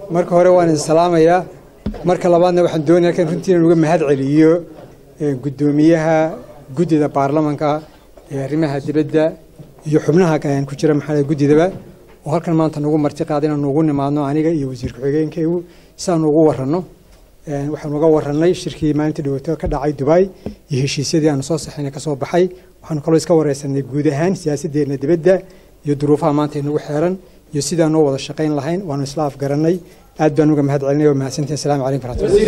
marka hore waan idin salaamayaa marka labaadna waxaan doonaya halkan runtii inaan uga mahad celiyo guddoomiyaha guddida baarlamanka ee arrimaha dibadda iyo xubnaha ku jira maxaa guddidaba oo halkan maanta nagu marti qaada inaan ugu nimaadno aniga iyo wasiir ku-xigeenkaygu si aan ugu waranno waxaan uga warannay shirkii maalintii dhawaato ka dhacay dubai iyo heshiisyadii aanu soo saxayna ka soo baxay waxaanu kaloo iska wareysanay guud ahaan siyaasaddeena dibadda iyo duruufaha maanta inagu xeeran iyo sidaan noo wada shaqayn lahayn waanu isla afgarannay aad baan uga mahad celinay waa mahadsantihin assalamu calaykum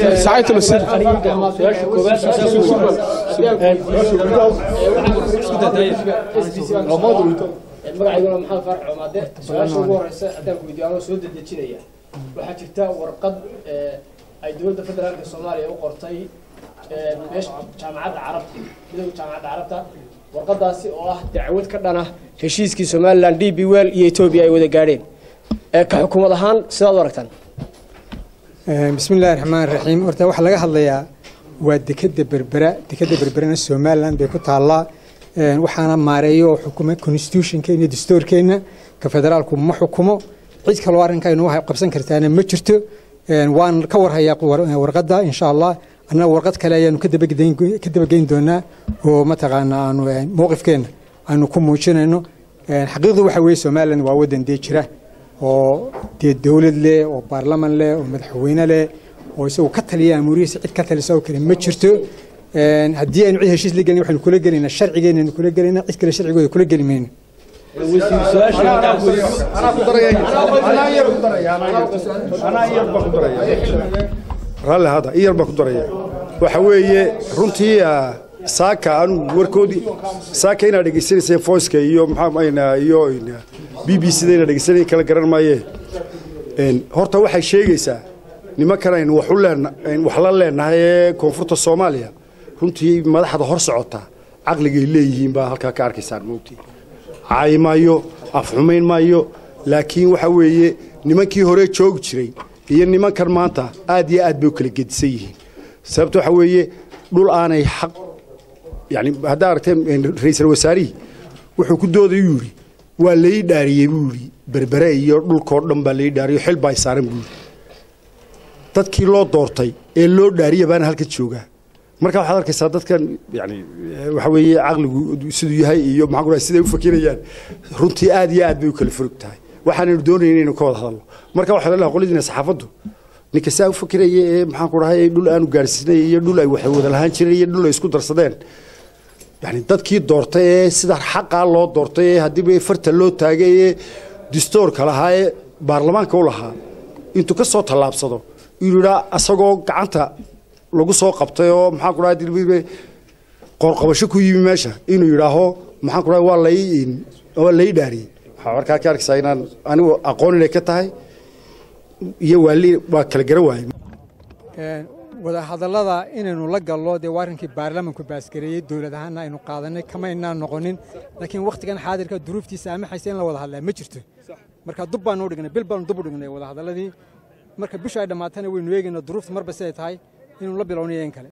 magacayguna maxamed faarax coomaade su-aasha ugu horeysa haddaan ku weydiiyo anoo soo dedejinaya waxaa jirta warqad ay dowladda federaalka soomaaliya u qortay meesha jaamacadda carabta midowga jaamacadda carabta warqadaasi oo ah dacwad ka dhana heshiiskii somalilan d b wel iyo etoobiya ay wada gaadheen ka xukuumad ahaan sidaad u aragtaan bismi illahi raxmaan raxiim horta waxaa laga hadlayaa waa dekeda berbera dekeda berberana somalilan bay ku taallaa waxaana maareeyo oo xukuma constitutionkeena iyo dastuurkeenna ka federaalku ma xukumo cid kaloo arrinkaynu waxay qabsan kartaana ma jirto waan ka warhayaa warqadda insha allah annaga warqad kale ayaanu ka dabageyn doonaa oo mataqaana aanu mowqifkeenna aanu ku muujinayno xaqiiqdu waxa weeye somalilan waa waddan dee jira oo dee dowlad leh oo baarlaman leh oo madaxweyne leh oo isagu ka taliya amuurihiisa cid ka talisa oo kale ma jirto haddii aynu cid heshiis la gelin waxaynu kula gelaynaa sharcigeenaynu kula gelaynaa cid kale sharcigooda kula geli mayno raalli hada in yar baan ku daraya waxa weeye runtii saaka anu warkoodii saaka inaad dhegaysanayseen voiceka iyo maxaa iyo b b c da inaad dhegeysanay kala garan maaye horta waxay sheegaysaa nimankan aynu wax u leen wax la leenahay ee koonfurta soomaaliya runtii madaxda hor socota caqligay leeyihiin baa halkaa ka arkaysaan moogtii caayi maayo afxumayn maayo laakiin waxa weeye nimankii hore joogi jiray iyo nimankan maanta aad iyo aad bay u kala gedisan yihiin sababta waxa weeye dhul aanay xaq yani haddaa aragteen ra-iisal wasaarihii wuxuu ku doodayuu yidhi waa lai dhaariyey buu yidhi berbere iyo dhulkoo dhan baa lai dhaariyo xil baa saaran buu yidhi dadkii loo doortay ee loo dhaariya baana halka joogaa marka waxaad arkaysaa dadkan yani waxa weeye caqligu siduu yahay iyo maxaan ku dhahay siday u fakirayaan runtii aad iyo aad bay u kala furug tahay waxaanaynu doonayna inaynu ka wada hadalno marka waxaa lalaha qoladiina saxaafaddu ninka saa u fakiraya ee maxaan ku dhahay dhul aanu gaarsiinay iyo dhul ay wax wada lahaan jireen iyo dhul ay isku darsadeen yani dadkii doortay ee sida xaqaa loo doortay ee haddiiba farta loo taagay ee distoorka lahaa ee baarlamaanka u lahaa intuu ka soo tallaabsado inuu yidhaa asagoo gacanta lagu soo qabtay oo maxaan ku dhahay qoorqabasho ku yimi meesha inuu yidhaaho maxaan ku dhahay waa lay waa lay dhaariyey waxaa markaa ka arkaysaa inaan anigu aqoon inay ka tahay iyo waali waa kala garan waaye wadahadallada inaynu la gallo dee waa arrinkii baarlamanku baasgareeyey dowlad ahaana aynu qaadanay kama aynaan noqonin laakiin wakhtigan xaadirka duruuftiisa amaxaysa in la wada hadlaa ma jirto marka dub baanu dhignay bil baanu dub u dhignay wadahadalladii marka bishu ay dhammaatana waynu eegaynaa duruufta marba siday tahay inuu la bilownayo in kale